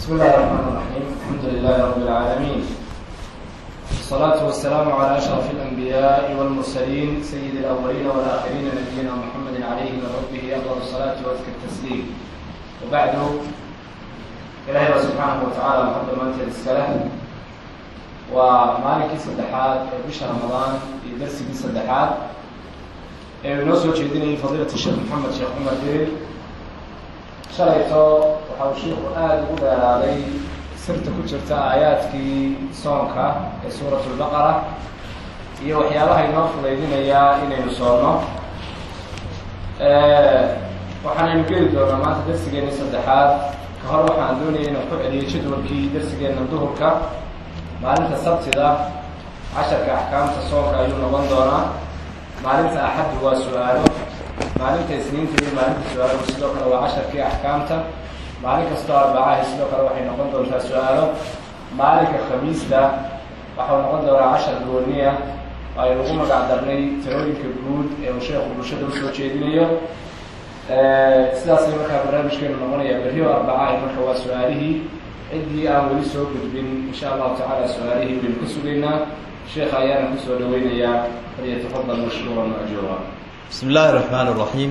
بسم الله الرحمن الرحيم الحمد لله رب العالمين والصلاة والسلام على أشرف الأنبياء والمرسلين سيد الأولين والآخرين نبينا محمد عليه من ربه أفضل الصلاة وأزكى التسليم وبعد إلهي سبحانه وتعالى محمد مانت السلام ومالك سدحات بشهر رمضان درس بي سدحات noo soo jeedinayay fadiilat sheekh maxamed sheekh cumar diril shalayto waxa uu shiiku aada ugu dheeraaday sirta ku jirta aayaadkii soonka ee suurat lbaqara iyo waxyaabaha inoo fudaydinayaa inaynu soonno waxaanaynu geli doonaa maanta darsigeena saddexaad ka hor waxaan doonaya inaan ku celiyo jadwalkii darsigeena duhurka maalinta sabtida casharka axkaamta soonka ayuu noqon doonaa maalinta axaddu waa su-aalo maalinta isniinta iyo maalinta su-aalo sidoo kale waa casharkii axkaamta maalin kastoo arbacaha sidoo kale waxay noqon doontaa su-aalo maalinka khamiista waxau noqon doonaa cashar gooniya ay lagu magac darnay talooyinka guud ee uu sheekhu bulshada usoo jeedinayo sidaasay markaa barnaamijkeenu noqonaya berrio arbacaha marka waa su-aalihii ciddii aan weli soo gudbin insha allahu tacaala su-aalihii baynu ka sugaynaa sheekha ayaana kusoo dhaweynayaa falyatafadal mashkuura majuura بسم الله الرحمن الرحيم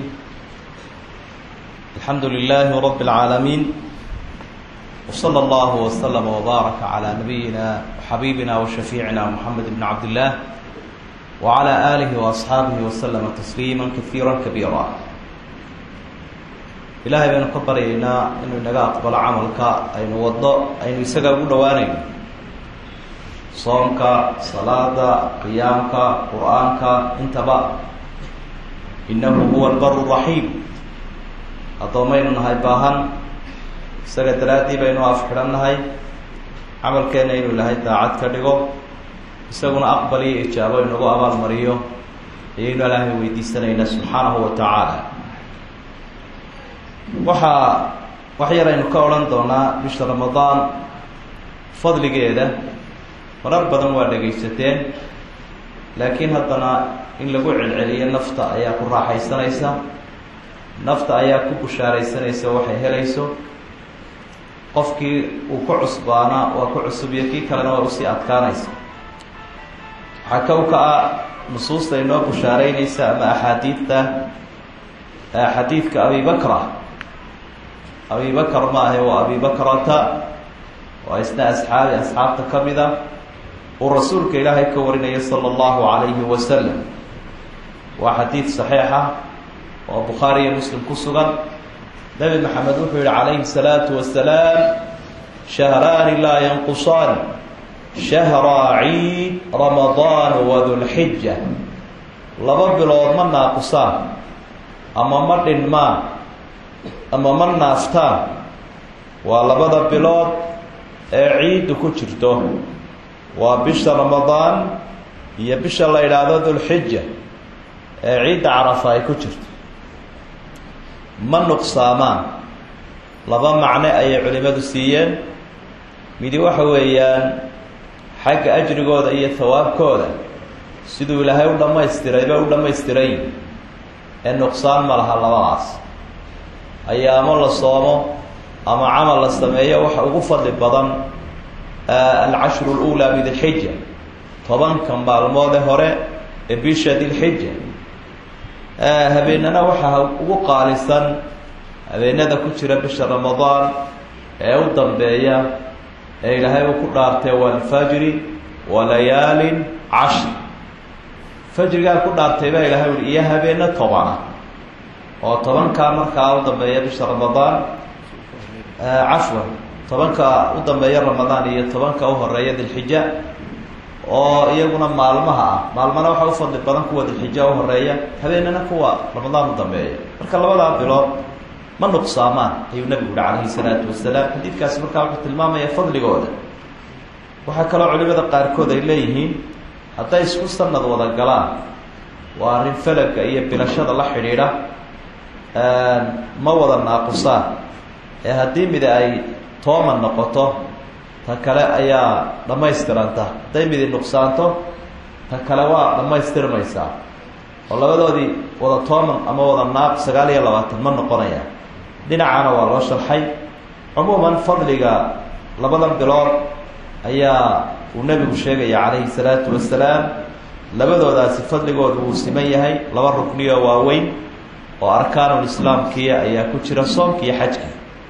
الحمد لله رب العالمين وصلى الله وسلم وبارك على نبينا وحبيبنا وشفيعنا محمد بن عبد الله وعلى آله وأصحابه وسلم تسليما كثيرا كبيرا إلهي بأن قبرينا إنه نقا أقبل عملك أين وضع أين يسقى قدوانين صومك صلاة قيامك قرآنك انتبه innahu huwa albaru raxiim addoommaynu nahay baahan isaga daraaddii baynu afxidhan nahay camalkeenna inuu ilahay daacad ka dhigo isaguna aqbal iyo ijaabo inagu abaalmariyo ayaynu ilaahay weydiisanaynaa subxaanahu wa tacaala waxaa wax yar aynu ka odhan doonaa bisha ramadaan fadligeeda marar badan waa dhegaysateen laakiin haddana in lagu celceliyo nafta ayaa ku raaxaysanaysa nafta ayaa ku bushaaraysanaysa waxay helayso qofkii uu ku cusbaana waa ku cusubiyo kii kalena waa usii adkaanaysa waxaa kow ka ah nusuusta inoo bushaaraynaysa ama axaadiidta xadiidka abibakra abibakar ma ahe waa abibakrata waa isna asxaabi asxaabta ka mida uu rasuulka ilaahay ka warinaya sala allahu calayhi wasalam waa xadiid saxiixa oo bukhaari iyo muslim ku sugan nebi maxamed wuxuu yihi calayhi salaatu wasalaam shahraani laa yanqusaan shahraa ciid ramadaan wadulxija laba bilood ma naaqusaan ama ma dhinmaan ama ma naaftaan waa labada bilood ee ciiddu ku jirto waa bisha ramadaan iyo bisha la yidhaahdo dulxija ee ciidda carafa ay ku jirto ma nuqsaamaan laba macne ayay culimmadu siiyeen midi waxa weeyaan xagga ajrigooda iyo hawaabkooda siduu ilaahay u dhammaystiray bay u dhammaystiran yihin ee nuqsaan ma laha labadaas ayaamo la soomo ama camal la sameeyo waxa ugu fadli badan alcashru اlأulaa min dilxija tobanka maalmoode hore ee bisha dilxija habeenana waxaa ugu qaalisan habeenada ku jira bisha ramadaan ee u dambeeya ee ilaahay uu ku dhaartay walfajri walayaalin cashr fajrigaa ku dhaartay baa ilahay ui iyo habeeno tobana oo tobankaa markaa u dambeeya bisha ramadaan cafwan tobanka u dambeeya ramadaan iyo tobanka u horeeya dilxija oo iyaguna maalmaha ah maalmana waxaa u fadli badan kuwa dilxija u horeeya habeenana kuwa ramadaan u dambeeya marka labadaa bilood ma nuqsaamaan ayuu nabigu yihi calayhi salaatu wasalaam xadiidkaasi markaa wuxuu tilmaamaya fadligooda waxaa kaloo culimada qaarkood ay leeyihiin hadday isku sanad wada galaan waa arrin falaga iyo bilashada la xidhiidha ma wada naaqusaan ee haddii mid ay tooman noqoto ta kale ayaa dhammaystiranta hadday midi nuqsaanto ta kale waa dhammaystirmaysaa oo labadoodii wada tooman ama wada naaq sagaal iyo labaatan ma noqonaya dhinacana waa loo sharxay cumuuman fadliga labadan bilood ayaa uu nebigu sheegaya calayhi salaatu wasalaam labadoodaasi fadligoodu wuu siman yahay laba rukniyo waaweyn oo arkaanul islaamkiia ayaa ku jira soomka iyo xajka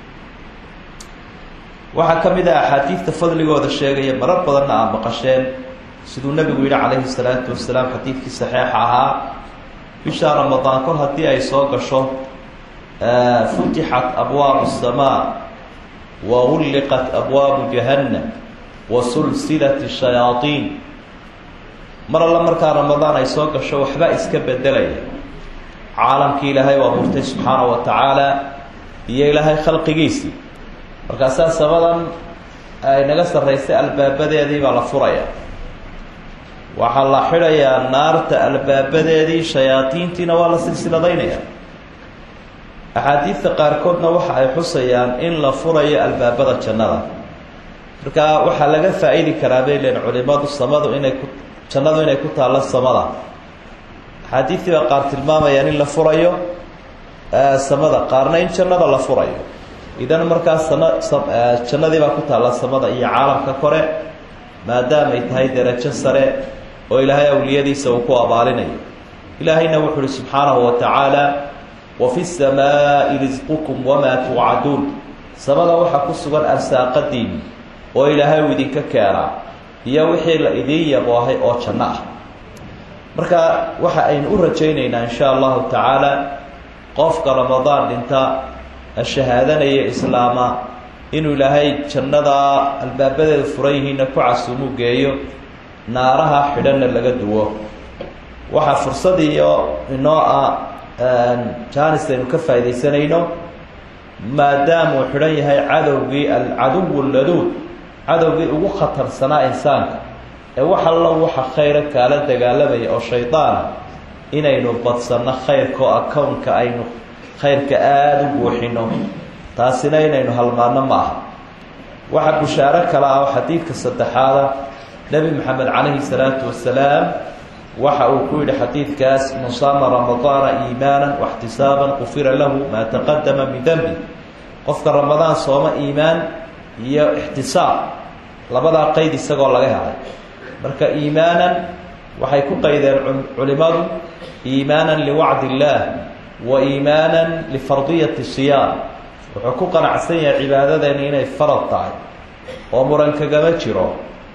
waxaa ka mid ah axaadiidta fadligooda sheegaya marar badanna aad maqasheen siduu nebigu yidhi calayhi salaatu wasalaam xadiidkii saxiixa ahaa bisha ramadaan kol haddii ay soo gasho futixat abwaabu الsamaa wa gulliqat abwaabu jahannam wa sulsilat shayaaiin mar alla markaa ramadaan ay soo gasho waxba iska bedelaya caalamkii ilaahay u abuurtay subxaana wa tacaala iyo ilaahay khalqigiisii markaasaa samadan ay naga sarraysay albaabadeedii baa la furaya waxaa la xidhayaa naarta albaabadeedii shayaadiintiina waa la silsiladaynaya axaadiidta qaarkoodna waxa ay xusayaan in la furayo albaabada jannada markaa waxaa laga faa-idi karaa bay leen culimadu samadu inay ku jannadu inay ku taallo samada axaadiidtii baa qaar tilmaamayaan in la furayo samada qaarna in jannada la furayo idan markaa sana jannadii baa ku taalla samada iyo caalamka kore maadaamay tahay derajo sare oo ilaahay awliyadiisa uu ku abaalinayo ilaahayna wuxu uhi subxaanahu wa tacaala wa fi samaa'i risqukum wamaa tuucaduun samada waxaa ku sugan arsaaqadiini oo ilaahay uu idinka keenaa iyo wixii la idiin yaboohay oo janno ah marka waxa aynu u rajaynaynaa in sha allahu tacaala qofka ramadaan dhinta shahaadanaya islaama inuu ilaahay jannada albaabadeeda furan yihiinna ku casuumu geeyo naaraha xidhanna laga duwo waxaa fursadiiyo inoo ah jaanis aynu ka faaidaysanayno maadaama uu xidhan yahay cadowgii alcaduw laduud cadowgii ugu khatarsanaa insaanka ee wax allo waxa khayra kaala dagaalamaya oo shaydaana inaynu badsanno khayrka oo akownka aynu khayrka aada u buuxino taasina inaynu halmaano ma aha waxaa bushaaro kale ah oo xadiidka saddexaada nebi maxamed calayhi salaatu wasalaam waxa uu ku yidhi xadiidkaas man saama ramadaana iimaanan waxtisaaban qufira lahu maa taqadama min dembi qofka ramadaan sooma iimaan iyo ixtisaab labadaa qeyd isagoo laga helay marka iimaanan waxay ku qaydeen culimadu iimaanan liwacdi illaah wa iimaanan lifardiyati siyaam wuxuu ku qanacsan yahay cibaadadeeni inay farad tahay oo muran kagama jiro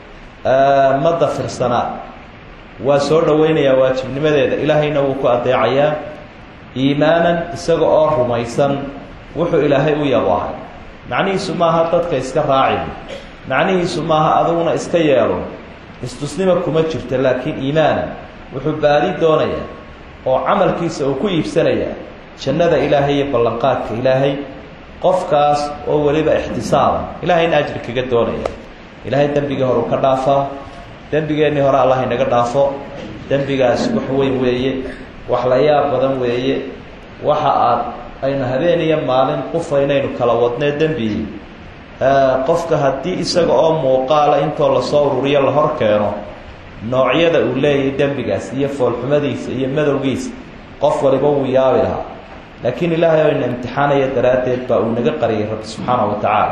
ma dafirsanaa waa soo dhoweynayaa waajibnimadeeda ilaahayna wuu ku adeecayaa iimaanan isaga oo rumaysan wuxuu ilaahay u yabaahay macnihiisu maaha dadka iska raacin macnihiisu maaha adiguna iska yeelo istusnima kuma jirto laakiin iimaanan wuxuu baadi doonayaa oo camalkiisa uu ku iibsanayaa jannada ilaahay iyo ballanqaadka ilaahay qofkaas oo weliba ixtisaaba ilaahayna ajri kaga doonaya ilaahay dembigii hore u ka dhaafaa dembigeennii hore allah inaga dhaafo dembigaas wax weyn weeye wax la yaab badan weeye waxa aad aynu habeen iyo maalin qufaynaynu kala wadnee dembigii qofka haddii isaga oo muuqaala intoo lasoo ururiyo la hor keeno noocyada uu leeyahay dembigaas iyo foolxumadiisa iyo madowgiisa qof waliba wuu yaabi lahaa laakiin ilaahay oo ina imtixaanaya daraaddeed baa uu naga qariyay rabbi subxaana wa tacaala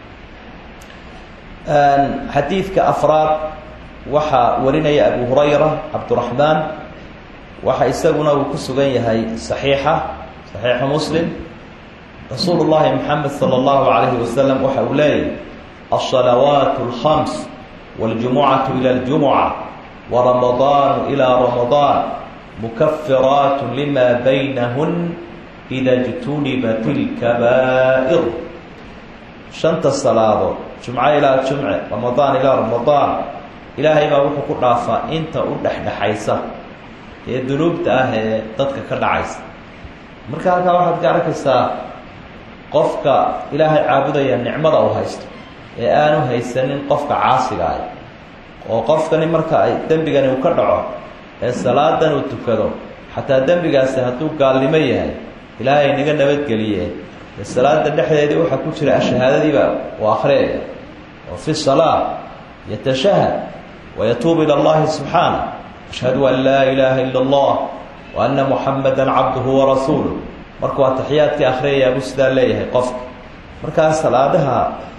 xadiidka afraad waxaa warinaya abu hurayra cabduraxmaan waxa isaguna uu ku sugan yahay saxiixa saxiixu muslim rasuulu llahi moxamed sala allahu calayhi wasalam waxa uu leeyahy alsalawaat alkhams waljumucatu ila aljumuca waramadaanu ilaa ramadaan mukafiraat lima baynahun ida jtunibat ilkabaa'ir shanta salaadood jumco ilaa jumce ramadaan ilaa ramadaan ilaahay baa wuxuu ku dhaafaa inta u dhexdhexaysa ee dunuubta ah ee dadka ka dhacaysa marka halkaa waxaad ka arkaysaa qofka ilaahay caabudaya nicmada uu haysto ee aanu haysanin qofka caasiga ah oo qofkani marka ay dembigani uu ka dhaco ee salaadan uu tukado xataa dembigaasi hadduu gaalnimo yahay ilaahay naga nabadgeliye ee salaada dhexdeedii waxaa ku jira ashahaadadiiba uu akhriyaya oo fi salaa yatashahad wayatuubu ila allahi subxaana ashhadu an laa ilaaha ila allah wa ana muxamada cabduhu warasuuluh markuu ataxiyaadkii akriyayaa buu sidaa leeyahay qofka markaa salaadaha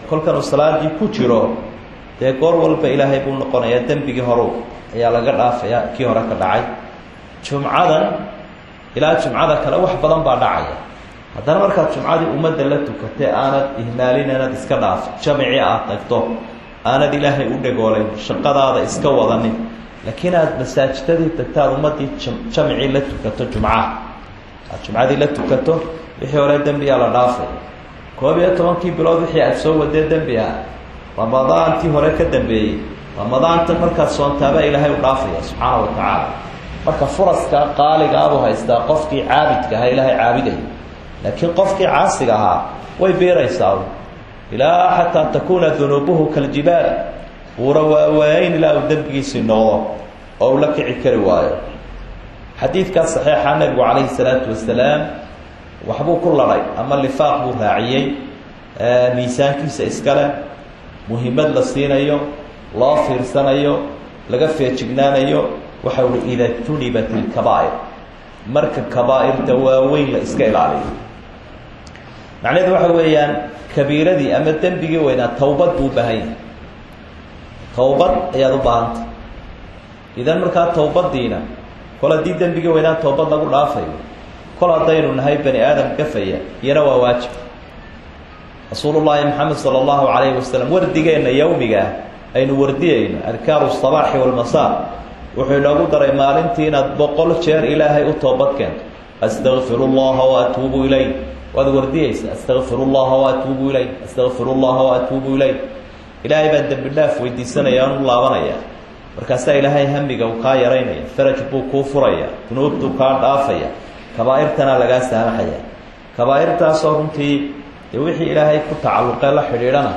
kolkan uu salaadii ku jiro dee goor walba ilaahay buu noqonayaa dembigii horu ayaa laga dhaafaya kii hore ka dhacay jumcadan ilaa jumcada kale wax badan baa dhacaya haddana markaad jumcadii ummadda la tukatay aanad ihmaalin aanad iska dhaaf jamci aad tagto aanad ilaahay u dhagoolayn shaqadaada iska wadanin laakiin aad masaajidadii tagto aad ummaddii jamcii la tukato jumcaha aad jumcadii la tukato wixii hore dembigaa la dhaafay koob iyo tobankii bilood wixii aad soo wadee dembi ah ramadaantii hore ka dambeeyey ramadaanta markaad soontaabaa ilaahay u dhaafaya subxaana wa tacaala marka furaska qaaligaabuu haystaa qofkii caabidka ahaa ilaahay caabidaya laakiin qofkii caasiga ahaa way beeraysaa ilaa xataa takuuna dunuubuhu kaljibaal buura waawaayn ilaa uu dembigiisii noqdo oo uu la kici kari waayo xadiidkaas saxiixa nebigu calayhi salaatu wasalaam waxbuu ku ladhay ama lifaaq buu raaciyey miisaankiisa iskale muhiimad la siinayo loo fiirsanayo laga feejignaanayo waxa uhi ida junibat ilkabaa'ir marka kabaa'irta waaweyn la iska ilaaliyo macnaheedu waxa weeyaan kabiiradii ama dembigii weynaa towbad buu u baahan yahay towbad ayaad u baahanta idan markaa towbadiina kol haddii dembigii weynaa towbad lagu dhaafayo kol haddaynu nahay bani aadam gafaya iyana waa waajib rasuulullaahi maxamed sala allahu calayhi wasalam wardigeenna yowmigaa aynu wardiyayno adkaaru sabaaxi walmasaa wuxuu inoogu daray maalintii inaad boqol jeer ilaahay u toobad keento astakfiru llaha waatuubu ilay waad wardiyeysa astakfiru llaha waatuubu ilay astakfiru llaha waatuubu ilay ilaahay baan dembi dhaaf weydiisanaya aan u laabanaya markaasaa ilaahay hamiga uu kaa yaraynaya faraj buu kuu furaya dunuubtuu kaa dhaafaya kabaa'irtana lagaa saamaxaya kabaa'irtaasoo runtii dee wixii ilaahay ku tacalluqee la xidhiidhana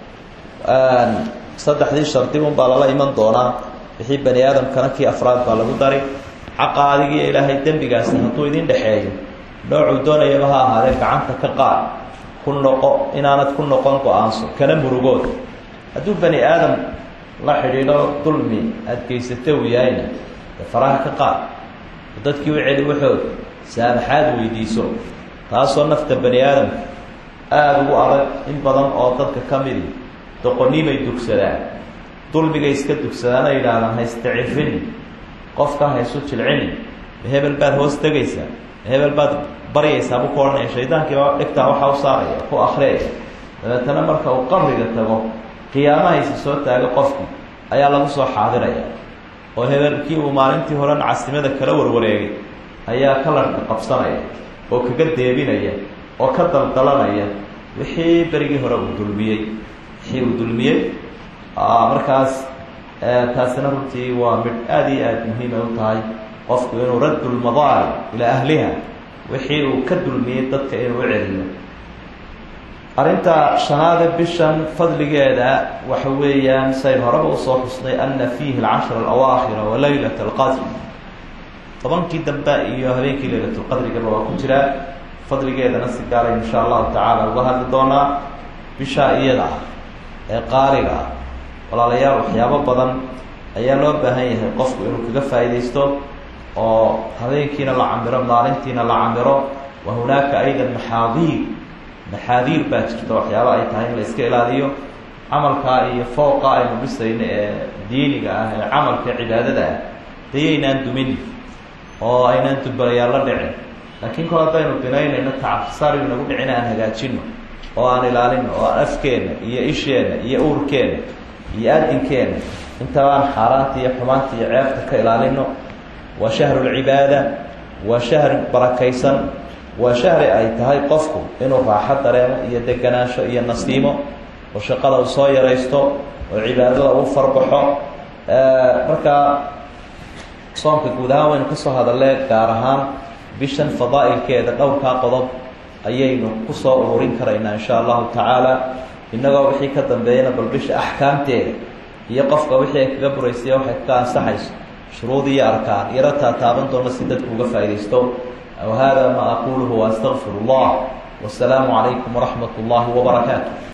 saddexdii shardi unbaa lala iman doonaa wixii bani aadamkana kii afraad baa lagu dari xaqa adigiiyo ilaahay dembigaasi hadduu idin dhexeeyo noocuu doonayaba ha ahaadee gacanta ka qaad ku noqo inaanad ku noqon go-aanso kana murugood hadduu bani aadam la xidhiidho dulmi aada geysata uu yahayna dee faraha ka qaad dadkii u celi waxood saamaxaad weydiiso taasoo nafta bani aadamka aada ugu adag in badan oo dadka ka midi doqonnimay dugsadaan dulmigay iska dugsadaana yidhaahdaan haystacifin qofka haysu jilcini hebel baad hoos tegaysaa hebel baad baryaysaa buu ku odhanaya shaydaankiiba dhigtaa waxaa u saaraya ku akriyaya dabeetana marka uu qabriga tago qiyaamahaysa soo taago qofkii ayaa lagu soo xaadiraya oo hebelkii uu maalintii hore nacasimada kala warwareegay ayaa kalarka qabsanaya oo kaga deebinaya oo ka daldalanaya wixii berigii hore uu dulmiyey wixii uu dulmiyey markaas taasina runtii waa midh aada iyo aada muhiimay u tahay qofku inuu raddu lmadaalim ilaa ahliha wixii uu ka dulmiyey dadka inuu u celiyo arrinta shanaade bishan fadligeeda waxa weeyaan sayn horeba usoo xusnay ana fiihi alcashra alawaakhira wa laylat alqadr tobankii dambe iyo habeenkii laylatulqadrigaba waa ku jiraa fadligeedana si gaarayn insha allahu tacaala uga hadli doonaa bishaa iyada ah ee qaaliga ah walaalayaal waxyaabo badan ayaa loo baahan yahay qofku inuu kaga faa'iidaysto oo habeenkiina la camiro maalintiina la camiro wa hunaaka aydan maxaadiir maxaadiir baa jirta waxyaaba ay tahay in la iska ilaaliyo camalkaa iyo fooqa aynu dhisayno ee diiniga ah ee camalka cibaadada ah dayaynaan dumin oo aynaan dubbalayaal la dhicin laakiin kol haddaynu binaynayno tacabsari nagu dhicin aan hagaajino oo aan ilaalino oo aan afkeenna iyo isheenna iyo uurkeenna iyo aadinkeenna intabaan xaaraanta iyo xumaanta iyo ceebta ka ilaalino waa shahru lcibaada waa shahri barakaysan waa shahri ay tahay qofku inuu raaxo dareemo iyo deganaansho iyo nasiimo oo shaqada uu soo yaraysto oo cibaadada uu farbaxo markaa soomka guud ahaan waynu kasoo hadalle gaar ahaan bishan fadaa'ilkeeda dhowrkaa qodob ayaynu kusoo ururin karaynaa insha allahu tacaala innagoo wixii ka dambeeyana bal bisha axkaamteeda iyo qofka wixii ay kaga buraysaya waxay ka ansaxayso shuruud iyo arkaan yaro taataaban doona si dadku uga faaidaysto whada ma aquluhu waastaqfir اllah wasalaamu calaykum waraxmat اllahi wbarakaatu